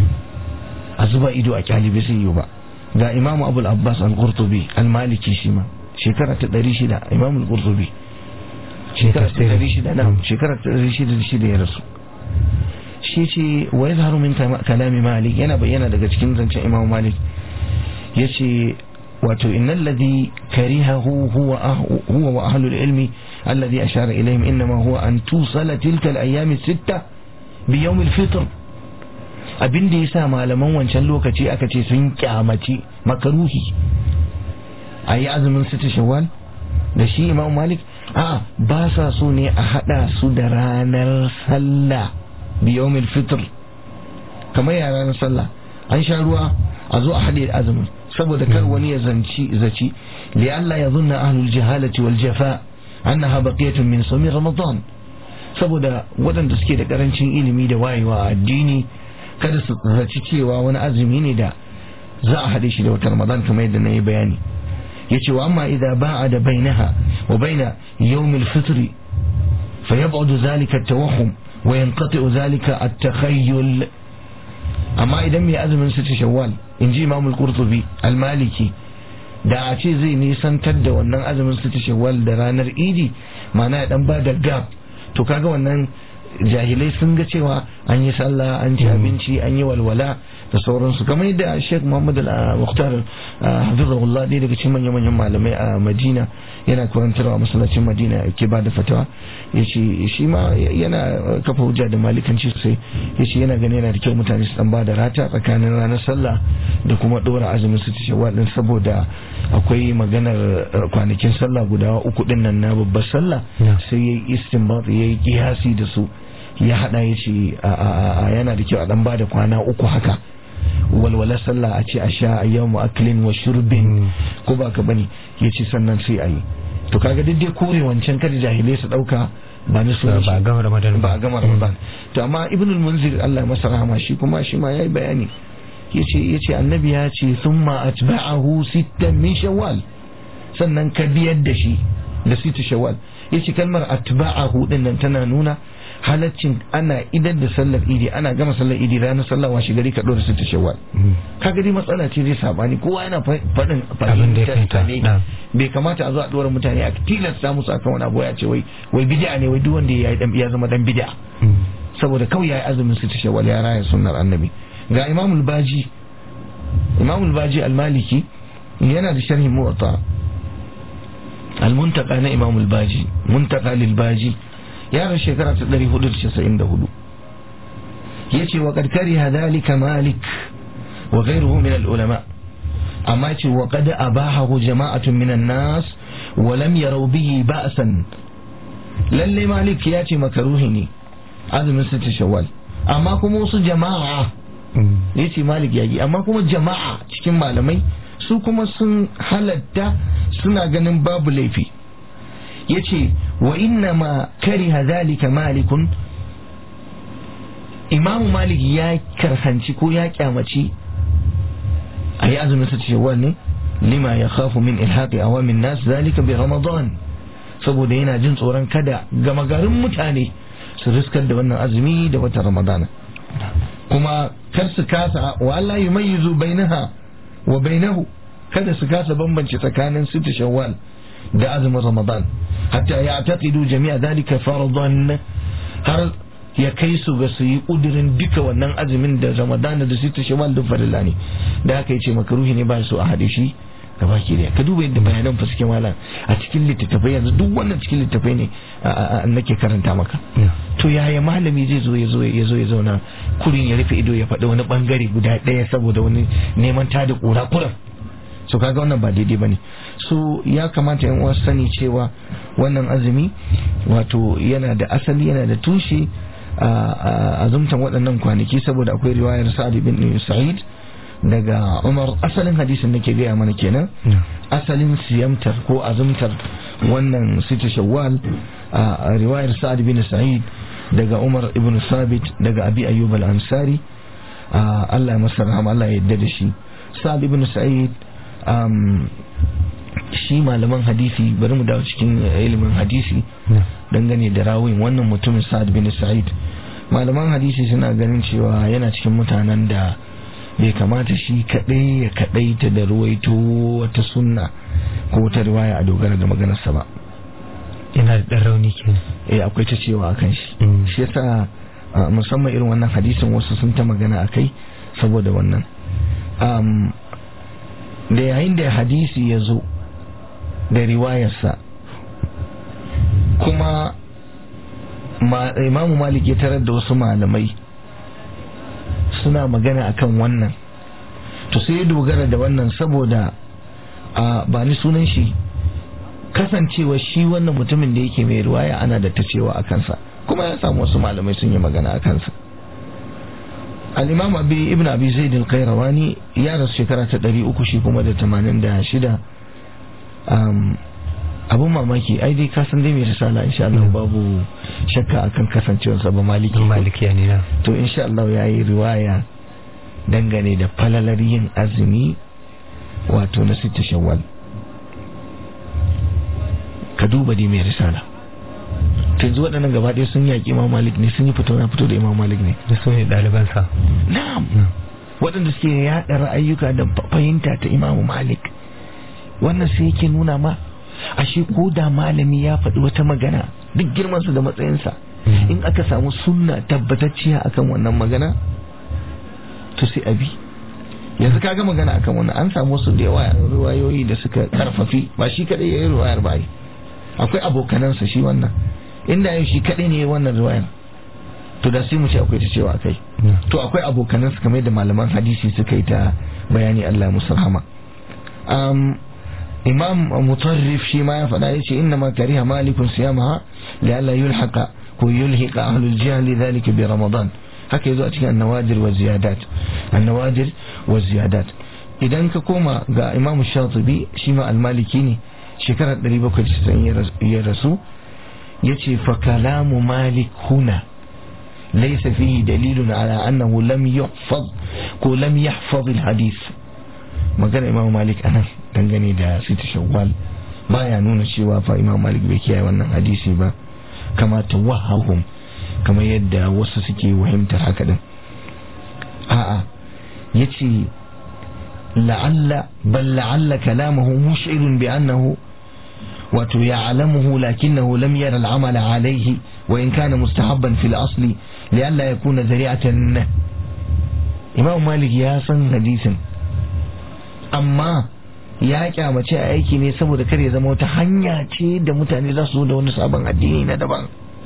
Speaker 4: a zuba ido a kyalibi sai yi ba ga imamu abul abbas al-qurtubi al-maliki shi ma shekara ta 600 imamu al-qurtubi shekara ta 600 na shekara ta 600 ya rasu shi ce wa ya zaharu min kalami malik yana bayyana daga cikin zancen imam malik ya ce wato innal ladhi karihahu huwa huwa wa ahlul ilmi alladhi ashara ilayhim inma huwa an tusala tilka al-ayyam sitta bi yawm al-fitr abin da yasa malaman wancan lokaci aka ce sun kyamaci makaruhi ayi azumin sita shawwal da shi imam malik a ba sa so ne a hada su da ranar sallah biyomil fitr kamar yara na sallah an sha ruwa a zo a haɗe azumin saboda kar wani ya zanci zaci li Allah ya zunna ahlul jahalati wal jafa annaha baqiyatun min sawmi ramadan saboda waɗanda suke da karancin ilimi da wayewa a addini kada su zaci cewa wani azumi ne da za a haɗe shi da wata ramadan kamar yadda na yi bayani yace wa amma idza ba'a da bainaha wa baina yawmil fitri فيبعد ذلك التوهم وينقطع ذلك التخيل amma idan mai azumin sita shawwal in ji imamul qurtubi al-maliki da a ce zai nisantar da wannan azumin sita shawwal da ranar idi mana ya dan ba da gab to kaga wannan jahilai sun ga cewa an yi sallah an ci abinci an yi walwala da sauransu kamar yadda Sheikh Muhammad Al-Mukhtar Hafizahullah ɗaya daga cikin manyan manyan malamai a Madina yana karantarwa a masallacin Madina ke ba da fatawa yace shi ma yana kafa hujja da malikanci sosai yace yana gani yana da kyau mutane su dan ba da rata tsakanin ranar sallah da kuma dora azumin su shawwal din saboda akwai maganar kwanakin sallah guda uku din nan na babbar sallah sai yayi istinbat yayi kiyasi da su ya hada ya ce yana da kyau a dan bada kwana uku haka walwala sallah a ce a sha a yau aklin wa shurbin ko ba ka bane ya ce sannan sai a yi to kaga duk dai kore wancan kada jahilai su dauka ba ni sunan
Speaker 3: ba a gama ramadan
Speaker 4: ba a gama ramadan to amma ibn al-munzir Allah masa rahama shi kuma shi ma yayi bayani yace yace annabi ya ce thumma atba'ahu sittan min shawwal sannan ka biyar da shi da sita shawwal yace kalmar atba'ahu din nan tana nuna halaccin ana idan da sallar idi ana gama sallar idi ranar sallar washe gari ka dora sita shawwal ka gari matsala ce zai sabani kowa yana faɗin fahimtar ne bai kamata a zo a dora mutane a tilasta musu akan wani abu ya ce wai wai bid'a ne wai duk wanda ya ya zama dan bid'a saboda kawai yayi azumin sita shawwal ya raya sunnar annabi ga imamul baji imamul baji al-maliki yana da sharhi muwatta al-muntaka na imamul baji muntaka lil baji yaron shekara ta 494 yace wa qad kariha dhalika malik wa ghayruhu min al-ulama amma ce wa qad abahahu jama'atun min an-nas wa lam yaraw bihi ba'san lalle malik ya ce makaruhi ne azumin sita shawwal amma kuma wasu jama'a yace malik yayi amma kuma jama'a cikin malamai su kuma sun halatta suna ganin babu laifi yace wa inna ma kariha zalika malikun imamu malik ya karhanci ko ya kyamaci a yi azumin sa cewa ne lima ya khafu min ilhaqi awamin nas zalika bi ramadan saboda yana jin tsoron kada gama garin mutane su riskar da wannan azumi da watan ramadana kuma kar su kasa wa Allah yumayyizu bainaha wa bainahu kada su kasa bambance tsakanin sita shawwal da azumin ramadan hatta ya taqidu jami'a dhalika faradan har ya kai su ga su yi kudirin duka wannan azumin da ramadana da sita shawal da farilla ne da haka yace makaruhi ne ba su a hade shi gaba ke da ka duba yadda bayanan fa suke malam a cikin littattafai yanzu duk wannan cikin littattafai ne nake karanta maka to yaya malami zai zo ya zo ya zo ya zauna kurin ya rufe ido ya faɗi wani bangare guda ɗaya saboda wani neman tada kura kuran so kaga wannan ba daidai bane so ya kamata yan uwa sani cewa wannan azumi wato yana da asali yana da tushe a azumtan waɗannan kwanaki saboda akwai riwayar sa'ad bin sa'id daga umar asalin hadisin da ke gaya mana kenan asalin siyamtar ko azumtar wannan sita shawwal a riwayar sa'ad bin sa'id daga umar ibn sabit daga abi ayyub al-ansari Allah ya masa rahama Allah ya yarda da shi sa'ad ibn sa'id shi malaman hadisi bari mu dawo cikin ilimin hadisi dangane da rawin wannan mutumin sa'ad bin sa'id malaman hadisi suna ganin cewa yana cikin mutanen da bai kamata shi kadai ya kadai ta da ruwaito wata sunna ko wata riwaya a dogara da maganarsa ba
Speaker 3: yana da ɗan rauni ke
Speaker 4: eh akwai ta cewa akan shi shi yasa musamman irin wannan hadisin wasu sun ta magana akai saboda wannan da yayin da hadisi ya zo da riwayarsa kuma imamu malik ya tarar da wasu malamai suna magana akan wannan to sai ya dogara da wannan saboda a ba ni sunan shi kasancewa shi wannan mutumin da yake mai riwaya ana da ta cewa a kansa kuma ya samu wasu malamai sun yi magana a kansa al-imam abi ibn abi zaid al-qayrawani ya rasu shekara ta 300 shi kuma da 86 um abun mamaki ai dai ka san dai mai risala insha Allah babu shakka akan kasancewarsa ba maliki
Speaker 3: maliki ne na
Speaker 4: to insha Allah yayi riwaya dangane da falalar yin azumi wato na sita shawwal ka duba dai mai risala to yanzu waɗannan gaba ɗaya sun yaƙi imam malik ne sun yi fito na fito da imam malik ne
Speaker 3: da su ne ɗalibansa
Speaker 4: na'am waɗanda suke yaɗa ra'ayyuka da fahimta ta imam malik wannan sai yake nuna ma ashe ko da malami ya faɗi wata magana duk girmansa da matsayinsa in aka samu sunna tabbatacciya akan wannan magana to sai abi yanzu kaga magana akan wannan an samu wasu da yawa ruwayoyi da suka karfafi ba shi kadai yayi ruwayar ba akwai abokanansa shi wannan inda yau shi kadai ne wannan ruwayar to da sai mu ce akwai ta cewa kai to akwai abokanansa kamar da malaman hadisi suka yi ta bayani Allah musu rahama imam mutarrif shi ma ya faɗa ya ce inna ma kariha malikun siyamaha li alla yulhaqa ko yulhiqa ahlul jahl dhalika bi ramadan haka yazo a cikin annawadir wa ziyadat annawadir wa ziyadat idan ka koma ga imam shatibi shi ma almaliki ne shekarar 790 ya rasu yace fa kalamu malik huna laysa fihi dalilun ala annahu lam yuhfaz ko lam yahfaz alhadith magana imam malik anan dangane da sita shawwal baya nuna cewa fa imam malik bai kiyaye wannan hadisi ba kama tawahhum kamar yadda wasu suke wahimtar haka din a'a yace la'alla bal la'alla kalamuhu mush'irun bi annahu wato ya'lamuhu lakinnahu lam yara al'amal alayhi wa in kana mustahabban fil asli li'alla yakuna zari'atan imam malik ya san hadisin amma ya kyamace a aiki ne saboda kar ya zama wata hanya ce da mutane za su zo da wani sabon addini na daban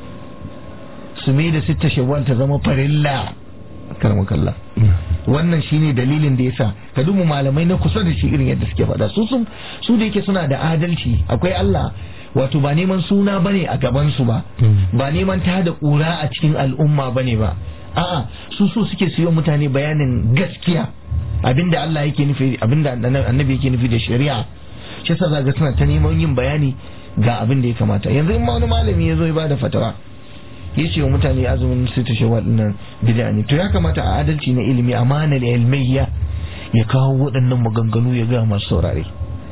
Speaker 4: su mai da sitta shawwal ta zama farilla kalla wannan shine dalilin da yasa ka duba malamai na kusa da shi irin yadda suke faɗa su sun su da yake suna da adalci akwai Allah wato ba neman suna bane a gaban su ba ba neman ta da ƙura a cikin al'umma bane ba a'a su so suke siyo mutane bayanin gaskiya abinda Allah yake nufi abinda annabi yake nufi da shari'a shi yasa zaga suna ta neman yin bayani ga abin da ya kamata yanzu in ma wani malami ya zo ya bada fatawa ya ce wa mutane azumin sita shawwal nan bid'a ne to ya kamata a adalci na ilimi amana da ilmiyya ya kawo waɗannan maganganu ya ga masu saurare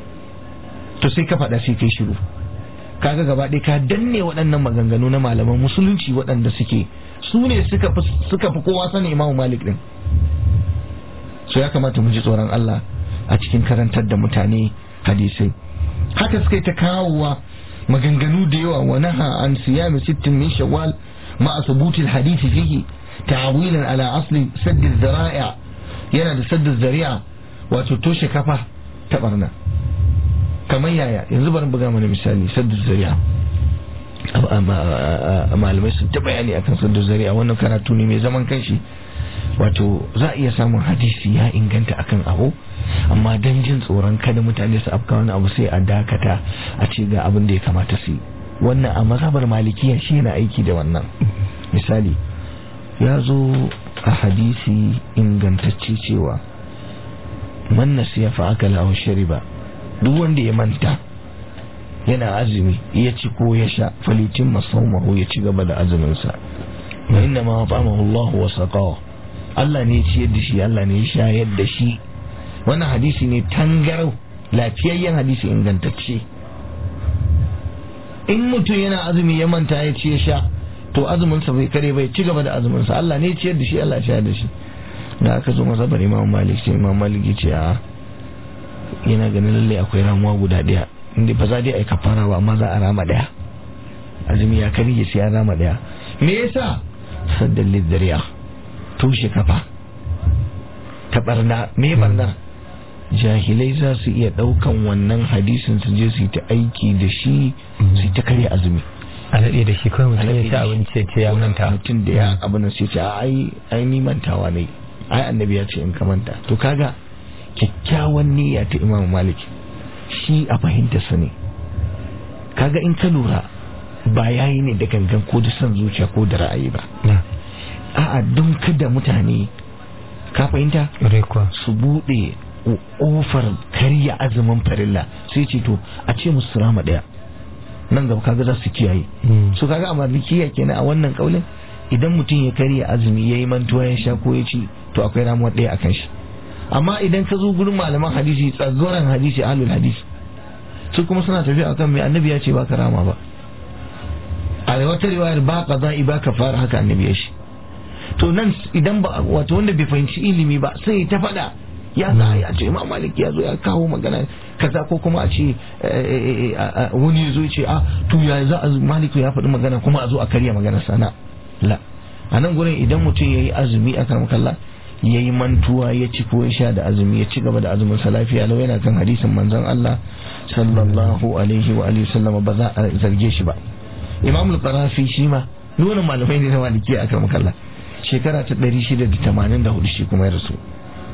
Speaker 4: to sai ka faɗa sai kai shiru kaga gaba ɗaya ka danne waɗannan maganganu na malaman musulunci waɗanda suke su ne suka fi kowa sani imamu malik din so ya kamata mu ji tsoron Allah a cikin karantar da mutane hadisai haka suka yi ta kawowa maganganu da yawa wa naha an siyami sittin min shawwal ma'a subutil hadisi fihi ta'awilan ala asli sadd zara'a yana da sadd zari'a wato toshe kafa ta barna kamar yaya yanzu bari buga mana misali sadd zari'a malamai sun ta bayani akan sadd zari'a wannan karatu ne mai zaman kanshi wato za a iya samun hadisi ya inganta akan abu amma don jin tsoron kada mutane su afka wani abu sai a dakata a ce ga abin da ya kamata su yi wannan a mazhabar malikiya shi yana aiki da wannan misali ya zo a hadisi ingantacce cewa man nasiya fa aka lahu shariba duk wanda ya manta yana azumi ya ci ko ya sha falitin masaumahu ya ci gaba da azuminsa wa inna ma ta'amahu Allah wa saqahu Allah ne ya ciyar da shi Allah ne ya shayar da shi wannan hadisi ne tangarau lafiyayyen hadisi ingantacce in mutum yana azumi ya manta ya ci ya sha to azuminsa bai kare bai ci gaba da azuminsa Allah ne ya ciyar da shi Allah ya shayar da shi da aka zo masa bari Imam Malik sai Imam Malik ya ce a yana ganin lalle akwai ramuwa guda daya inda ba za dai ai kafara ba amma za a rama daya azumi ya kare ya sai ya rama daya me yasa saddan lidariya toshe kafa ta barna me barna jahilai za su iya daukan wannan hadisin su je su yi ta aiki da shi su yi ta karya azumi
Speaker 3: a daɗe da shi kawai mutum ya ci abinci ya ce ya manta
Speaker 4: mutum da ya abin sai ce ai ai ni mantawa ne ai annabi ya ce in ka manta to kaga kyakkyawan niyya ta imam malik shi a fahimta sa ne kaga in ka lura ba yayi ne da gangan ko da son zuciya ko da ra'ayi ba a'a don kada mutane ka fahimta su bude ofar karya azumin farilla sai ce to a ce musu rama daya nan gaba kaga za su kiyaye su kaga a malikiya kenan a wannan kaulin idan mutum ya karya azumi ya yi mantuwa ya sha ko ya ci to akwai ramuwa daya a kan shi amma idan ka zo gurin malaman hadisi tsagoran hadisi ahlul hadisi su kuma suna tafiya akan mai annabi ya ce ba ka rama ba a wata riwayar ba qada'i ba kafara haka annabi ya shi to nan idan ba wato wanda bai fahimci ilimi ba sai ta faɗa ya za a ce imam malik ya zo ya kawo magana kaza ko kuma a ce wani ya zo ce a to ya za a malik ya faɗi magana kuma a zo a karya magana sana la a nan gurin idan mutum ya yi azumi a karam kalla ya yi mantuwa ya ci ko ya sha da azumi ya ci gaba da azumin sa lafiya lau yana kan hadisin manzon Allah sallallahu alaihi wa alihi sallama ba za a zarge shi ba imam al-qarafi shi ma nuna malamai ne na maliki a karam kalla shekara ta 684 shi kuma ya rasu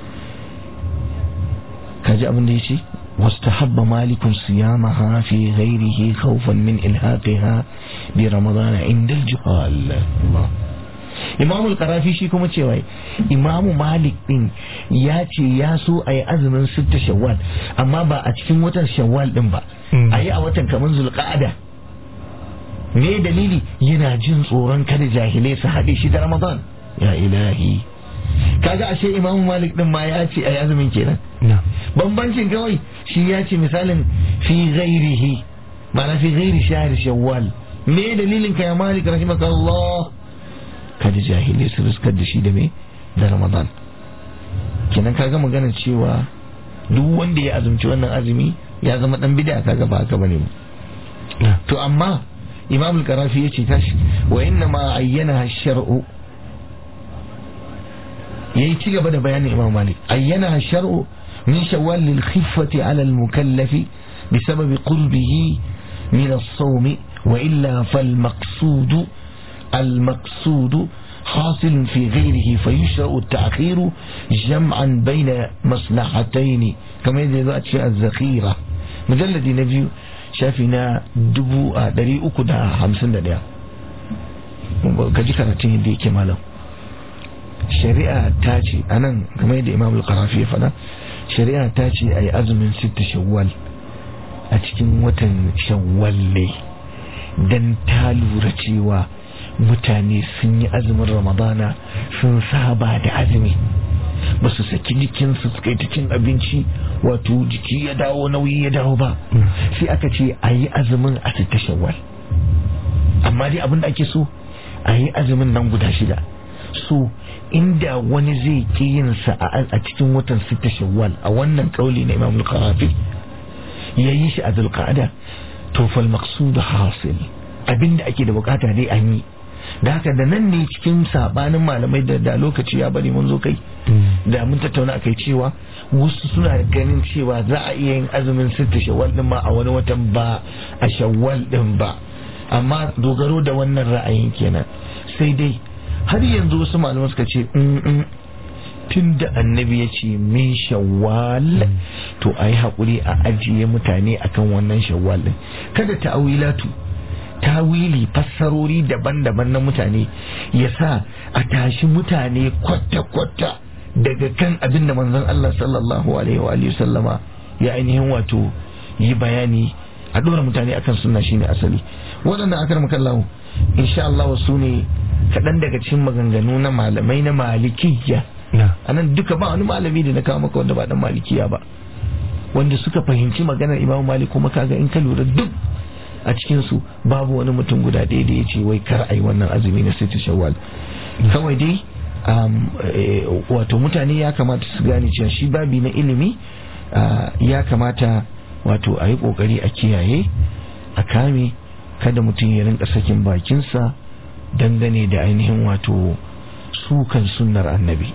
Speaker 4: kaji abin da ya ce واستحب مالك صيامها في غيره خوفا من إلحاقها برمضان عند الجهال الله Imam al-Qarafi shi kuma cewa Imam Malik din ya ce ya so a yi azumin sitta Shawwal amma ba a cikin watan Shawwal din ba a yi a watan kamar Zulqa'ada me dalili yana jin tsoron kada jahilai su haɗe shi da Ramadan ya ilahi kaga ashe Imam Malik din ma ya ce a yi azumin kenan bambancin kawai shi ya ce misalin fi ghairihi ma'ana fi ghairi shahr shawwal me dalilin ka ya malik rahimakallah kada jahili su riskar da shi da me da ramadan kenan kaga maganar cewa duk wanda ya azumci wannan azumi ya zama dan bid'a kaga ba haka bane to amma imam al-qarafi yace tashi wa inna ma ayyana ash-shar'u yayi ci gaba da bayanin imam malik ayyana ash-shar'u من شوال للخفة على المكلف بسبب قربه من الصوم وإلا فالمقصود المقصود حاصل في غيره فيشرع التأخير جمعا بين مصلحتين كما يدل أشياء الذخيرة مجلد نبي شافنا دبو دري أكدا همسن دنيا kaji karatun yadda yake malam shari'a ta ce anan kamar yadda imam al-qarafi ya faɗa shari'a ta ce a yi azumin sita shawwal a cikin watan shawwal ne don ta lura cewa mutane sun yi azumin ramadana sun saba da azumi ba su saki jikinsu suka yi ta cin abinci wato jiki ya dawo nauyi ya dawo ba sai aka ce a yi azumin a sita shawwal amma dai abin da ake so a yi azumin nan guda shida so inda wani zai ki yin sa a cikin watan sita shawwal a wannan kauli na imam al-qarafi ya yi shi a zulqa'ada to fal maqsud hasil abinda ake da bukata dai an yi da haka da nan ne cikin sabanin malamai da da lokaci ya bari mun zo kai da mun tattauna akai cewa wasu suna ganin cewa za a iya yin azumin sitta shawwal din ma a wani watan ba a shawwal din ba amma dogaro da wannan ra'ayin kenan sai dai har yanzu wasu malamai suka ce tun da annabi ya ce min shawwal to a yi haƙuri a ajiye mutane akan wannan shawwal din kada ta'awilatu tawili fassarori daban-daban na mutane ya sa a tashi mutane kwata-kwata daga kan abin da manzon Allah sallallahu alaihi wa alihi sallama ya ainihin wato yi bayani a dora mutane akan sunna shine asali waɗannan akar makallahu insha Allah su ne kaɗan daga cikin maganganu na malamai na malikiyya a nan duka ba wani malami da na kawo maka wanda ba dan malikiya ba wanda suka fahimci maganar imamu malik kuma kaga in ka lura duk a cikin su babu wani mutum guda ɗaya da ya ce wai kar a yi wannan azumi na sita shawwal kawai dai wato mutane ya kamata su gane cewa shi babi na ilimi ya kamata wato a yi kokari a kiyaye a kame kada mutum ya rinka sakin bakinsa dangane da ainihin wato sukan sunnar annabi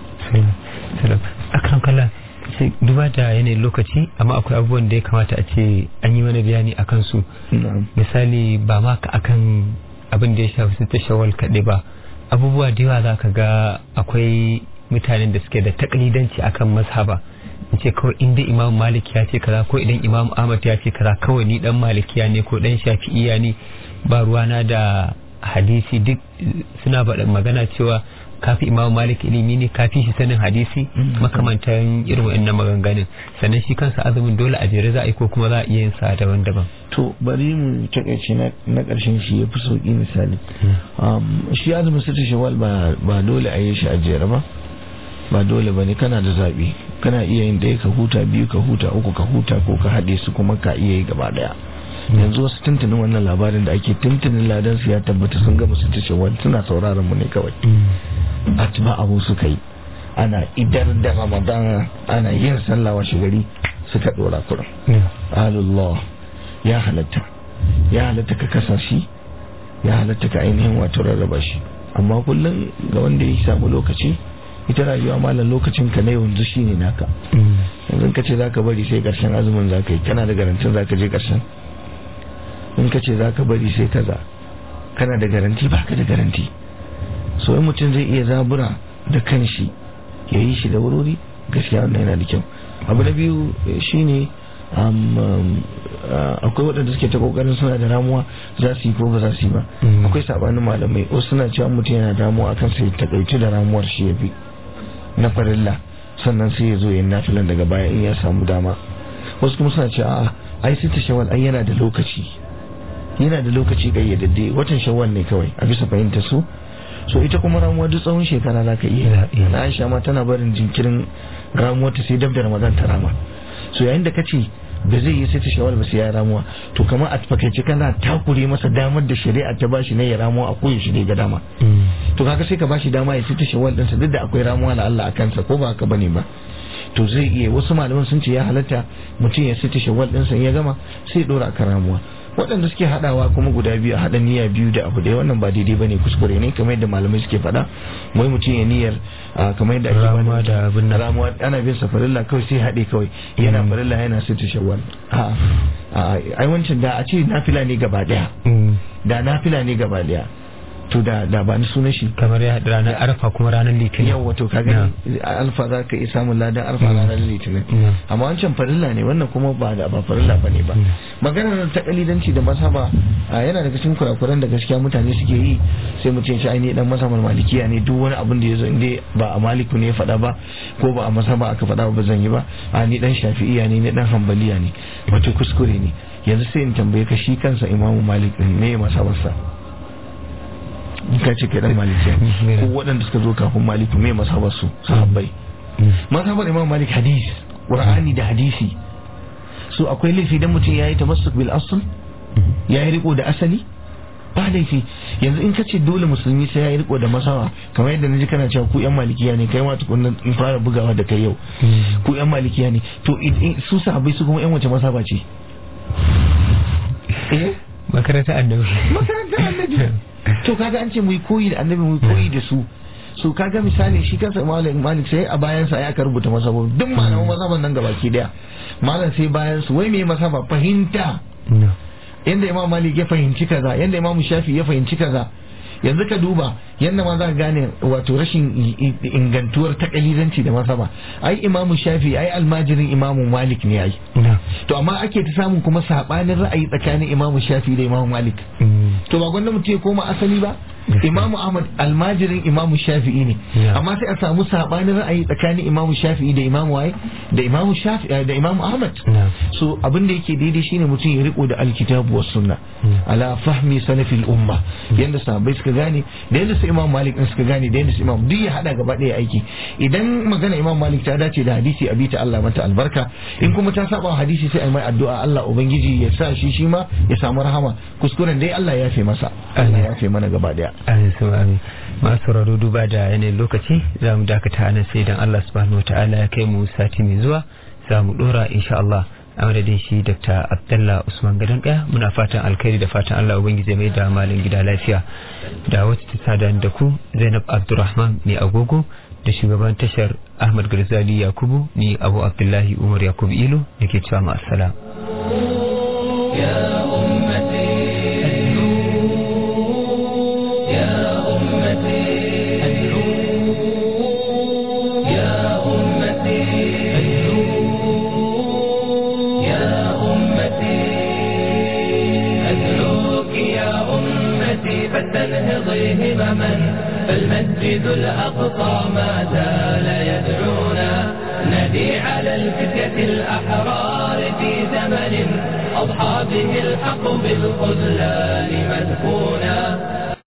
Speaker 3: akan kala sai duba da yanayin lokaci amma akwai abubuwan da ya kamata a ce an yi mana bayani a kansu misali ba ma ka akan abin da ya shafi su ta shawal kaɗai ba abubuwa da yawa za ka ga akwai mutanen da suke da taklidanci akan mazhaba in ce kawai inda imam malik ya ce kaza ko idan imam ahmad ya ce kaza kawai ni dan malikiya ne ko dan shafi'iya ne ba ruwana da hadisi duk suna faɗin magana cewa kafi imam malik ilimi ne kafi shi sanin hadisi makamantan irin wa'annan maganganun sannan shi kansa azumin dole a jere za a yi ko kuma za a iya yin sa daban-daban
Speaker 4: to bari mu takaice na karshen shi ya fi sauki misali shi azumin sita shawal ba dole a yi shi a jere ba ba dole ba ne kana da zaɓi kana iya yin ɗaya ka huta biyu ka huta uku ka huta ko ka haɗe su kuma ka iya yi gaba ɗaya yanzu wasu tuntunin wannan labarin da ake tuntunin ladan su ya tabbata sun gama su tace wani suna sauraron mu ne kawai atba abu suka yi ana idar da ramadan ana yin sallah washe gari suka dora kuran alullah ya halatta ya halatta ka kasa shi ya halatta ka ainihin wato rarraba shi amma kullum ga wanda ya samu lokaci ita rayuwa malam lokacin ka na yanzu shine naka yanzu ka ce zaka bari sai karshen azumin zaka yi kana da garantin zaka je karshen in ka ce zaka bari sai kaza kana da garanti baka da garanti so in mutum zai iya zabura da kanshi ya yi shi da wurori gaskiya wannan yana da kyau abu na biyu shine akwai waɗanda suke ta kokarin suna da ramuwa za su yi ko ba za su yi ba akwai sabanin malamai wasu suna cewa mutum yana damuwa akan sai takaitu da ramuwar shi ya fi na farilla sannan sai ya zo yin nafilan daga baya in ya samu dama wasu kuma suna cewa a'a ai sai ta shawal ai yana da lokaci yana da lokaci kayyadadde watan shawwal ne kawai a bisa fahimtar su so ita kuma ramuwa duk tsawon shekara za ka iya na aisha ma tana barin jinkirin ramuwa ta sai dab da ramadan ta rama so yayin da ka ce ba zai yi sai ta shawar ba sai ya ramuwa to kamar a fakaice kana takure masa damar da shari'a ta bashi ne ya ramuwa a koyaushe ne ga dama to kaga sai ka bashi dama ya sai ta shawar ɗinsa duk da akwai ramuwa na Allah a kansa ko ba haka bane ba to zai iya wasu malaman sun ce ya halatta mutum ya sai ta shawar ɗinsa ya gama sai ya ɗora kan ramuwa waɗanda suke haɗawa kuma guda biyu a haɗa niyya biyu da abu ɗaya wannan ba daidai bane kuskure ne kamar yadda malamai suke faɗa wai mutum ya niyyar kamar yadda ake
Speaker 3: Ramuwa da abin nan.
Speaker 4: ramuwa ana bin sa farilla kawai sai haɗe kawai yana farilla yana sai ta shawwal a ai wancan da a ce nafila ne gaba ɗaya da nafila ne gaba ɗaya to da da ba ni sunan shi
Speaker 3: kamar ya haɗu ranar arfa kuma ranar litinin
Speaker 4: yau wato ka gani alfa za ka iya samun ladan alfa ranar litinin amma wancan farilla ne wannan kuma ba da ba farilla ba ne ba maganar ta kalidanci da masaba a yana daga cikin kurakuran da gaskiya mutane suke yi sai mutum shi ainihin dan masabar malikiya ne duk wani abin da ya zo inda ba a maliku ne ya faɗa ba ko ba a masaba aka faɗa ba zan yi ba a ni dan shafi'iya ne ni dan hambaliya ne wato kuskure ne yanzu sai in tambaye ka shi kansa imamu malik ne ya masabarsa in ka ce kai dan malikiya ko waɗanda suka zo kafin maliku me masabar su sahabbai masabar imam malik hadis qur'ani da hadisi so akwai laifi dan mutum yayi tamassuk bil asl yayi riko da asali ba laifi yanzu in ka ce dole musulmi sai yayi riko da masawa kamar yadda naji kana cewa ku yan malikiya ne kai ma tukunna in fara bugawa da kai yau ku yan malikiya ne to su sahabbai su kuma yan wace masaba ce eh
Speaker 3: makaranta annabi
Speaker 4: makarantar annabi to kaga an ce mu yi koyi da annabi mu yi koyi da su so kaga misali shi kansa malik malik sai a bayan sa ya ka rubuta masaba duk malaman masaban nan gabaki daya malam sai bayan su wai me masaba fahimta
Speaker 3: no
Speaker 4: yanda imam malik ya fahimci kaza yanda imam shafi ya fahimci kaza yanzu ka duba yanda ma za ka gane wato rashin i- i- ingantuwar takalidanci da masaba ai imam shafi ai almajirin imam malik ne ai
Speaker 3: no
Speaker 4: to amma ake ta samun kuma sabanin ra'ayi tsakanin imam shafi da imam malik
Speaker 3: Mm.
Speaker 4: to ba gwanda mutum ya koma asali ba imamu ahmad almajirin imamu shafi'i ne
Speaker 3: Yeah.
Speaker 4: amma sai a samu sabanin ra'ayi tsakanin imamu shafi'i da imamu waye da imamu shafi'i da imamu ahmad
Speaker 3: Yeah.
Speaker 4: so abin da yake daidai shine mutum ya riko da alkitabu was sunna
Speaker 3: Mm.
Speaker 4: ala fahmi salafil umma yanda sahabbai suka gane da yanda su imam malik din suka gane da yanda su imam duk ya hada gaba daya aiki idan magana imam malik ta dace da hadisi a bita Allah mata albarka in kuma ta saba wa hadisi sai a mai addu'a Allah ubangiji ya sa shi shi ma ya samu rahama kuskuren dai Allah ya yafe masa Allah ya yafe mana gaba daya
Speaker 3: amin su amin masu sauraro duba da yanayin lokaci za mu dakata a nan sai idan Allah subhanahu wa ta'ala ya kai mu sati mai zuwa za mu dora insha Allah a madadin shi Dr. Abdullah Usman Gadon ɗaya muna fatan alkhairi da fatan Allah ubangiji ya mai da malin gida lafiya da wacce ta sada da ku Zainab Abdulrahman mai agogo da shugaban tashar Ahmad Garzali Yakubu ni Abu Abdullahi Umar Yakubu Ilo nake cewa ma assalam
Speaker 2: يا أمتي يا أمتي يا أمتي يا أمتي أدعوك يا أمتي فلتنهضي همما فالمسجد الأقصى ما زال يدعونا ندي على الفتية الأحرار في زمن أضحى به الحق بالخذلان مدفونا